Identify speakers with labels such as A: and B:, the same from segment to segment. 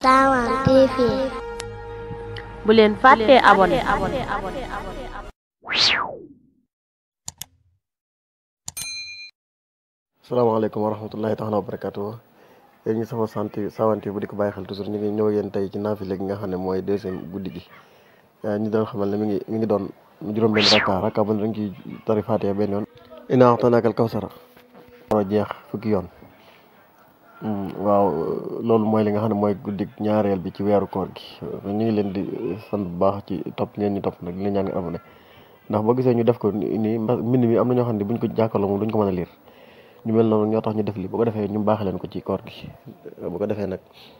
A: Sawan TV
B: bu leen fàttee abonné
C: salaamaaleykum wa rahmatullahi taala wa barakatuh yéen ñi sama sant sawanti bu di ko bàyyi xel toujours ñu ngi ñëw yéen tey ci naafile gi nga xam ne mooy deuxième guddi gi ñu doon xamal ne mi ngi mi ngi doon juróom benn rakka rakka bu ne dañ ciy tari Faatiha benn yoon inaa axtanaakal kawsara war a jeex fukki yoon waaw loolu mooy li nga xam ne mooy guddi ñaareel bi ci weeru koor gi ñu ngi leen di sant bu baax ci topp ngeen ñu topp nag li ñaan nga abonné ndax boo gisee ñu def ko nii mbind mi am na ñoo xam ne buñ ko jàkkaarloo moom duñ ko mën a liir ñu mel noonu ñoo tax ñu def li bu ko defee ñu baax leen ko ci koor gi bu ko defee nag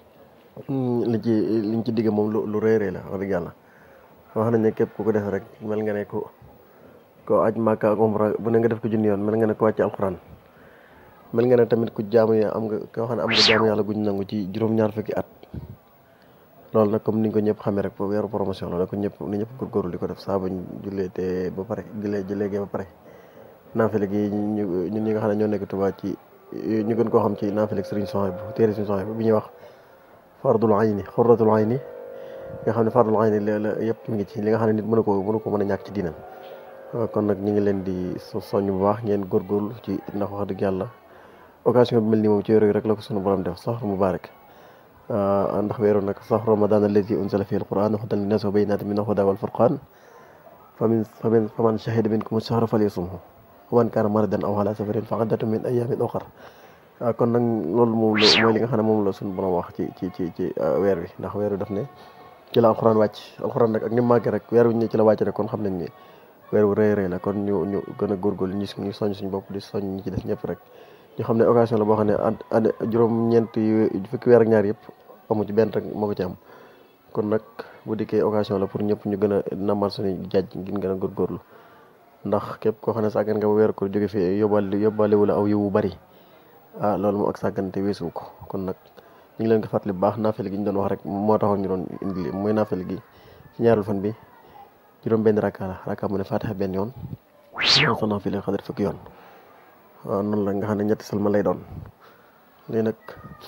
C: li ci liñ ci digge moom lu lu rëy rëy la wax dëgg yàlla wax nañ ne képp ku ko def rek mel nga ne ko ko aj Màkka ak umra bu ne nga def ko junni yoon mel nga ne ko wàcc alxuraan mel nga ne tamit ku jaamu ya am nga koo xam ne am nga jaamu yàlla guñ nangu ci juróom-ñaar fukki at loolu nag comme niñ ko ñëpp xamee rek po weeru promotion la ko ñëpp ni ñëpp góorgóorlu di ko def saa buñ jullee te ba pare jullee jullee gee ba pare naafile gi ñu ñun ñi nga xam ne ñoo nekk Tuubaa ci ñu gën koo xam ci naafile Sëriñ Suhaybu téere Sëriñ Suhaybu bi ñuy wax fardul ayni xurratul ayni nga xam ne fardul ayni la yëpp mi ngi ci li nga xam ne nit mënu ko mënu ko mën a ñàkk ci diinam kon nag ñu ngi leen di soññ bu baax ngeen góorgóorlu ci ndax wax dëgg yàlla occasion bi mel nii moom ci wéeru rek la ko sunu borom def sax mubaarak ndax weeru nag sax ramadan allazi unzila fihi alquran hudan linnaasi wa bayyinatin mina al-hudaa wal furqaan famin famin faman shahida minkum ash-shahra falyasumhu wa man kaana maridan aw ala safarin fa iddatun min ayyaamin ukhar kon nag loolu moom la mooy li nga xam ne moom la suñu borom wax ci ci ci ci weer wi ndax weer wi daf ne ci la alquran wàcc alquran nag ak ni mu màggee rek weer wi ñu ci la wàcc rek kon xam nañ ne weer wu rëy rëy la kon ñu ñu gën a góorgóorlu ñu ñu soñ suñu bopp di soñ ñi ci def ñëpp rek ñu xam ne occasion la boo xam ne ad juróom-ñeent fukki weer ak ñaar yëpp amu ci benn rek moo ko ci am kon nag bu dikkee occasion la pour ñëpp ñu gën a namal suñu jaaj ngir gën a góorgóorlu ndax képp koo xam ne sàggan nga ba weer ko jóge fi yóbbaale yóbbaale wu la aw yiwu bari ah loolu moom ak sàggante weesu ko kon nag ñu ngi leen ko fàttali bu baax naafel gi ñu doon wax rek moo taxoon ñu doon indi mooy naafel gi ci ñaareel fan bi juróom benn rakka la rakka mu ne Faatiha benn yoon sa naafile xadar fukki yoon waaw noonu la nga xam ne ñetti salma lay doon lii nag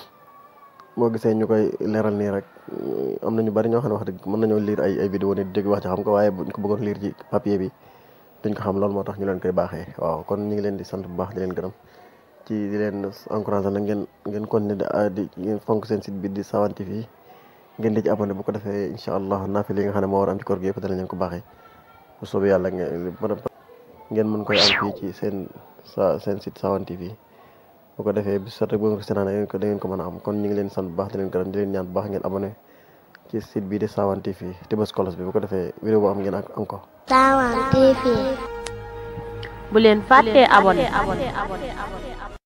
C: boo gisee ñu koy leeral nii rek am na ñu bari ñoo xam ne wax dëgg mën nañoo lire ay ay vidéo ni dégg wax ci xam ko waaye buñ ko bëggoon lire ci papier bi duñ ko xam loolu moo tax ñu leen koy baaxee waaw kon ñu ngi leen di sant bu baax di leen gërëm ci di leen encouragé nag ngeen ngeen continuer di ngeen fonk seen site bi di Sawan TV ngeen di ci abonné bu ko defee incha allah naafile yi nga xam ne moo war am ci koor gi yëpp danañ leen ko baaxee bu soobee yàlla ngeen mën koy am fii ci seen sa seen site Sawan TV bu ko defee bis rek bu ngeen ko seetaan da ngeen ko da ngeen ko mën a am kon ñu ngi leen sant bu baax di leen gërëm di leen ñaan bu baax ngeen abonné ci site bii di Sawan TV te bës kolos bi bu ko defee vidéo bu am ngeen am ko
A: Sawan TV
B: bu leen fàttee abonné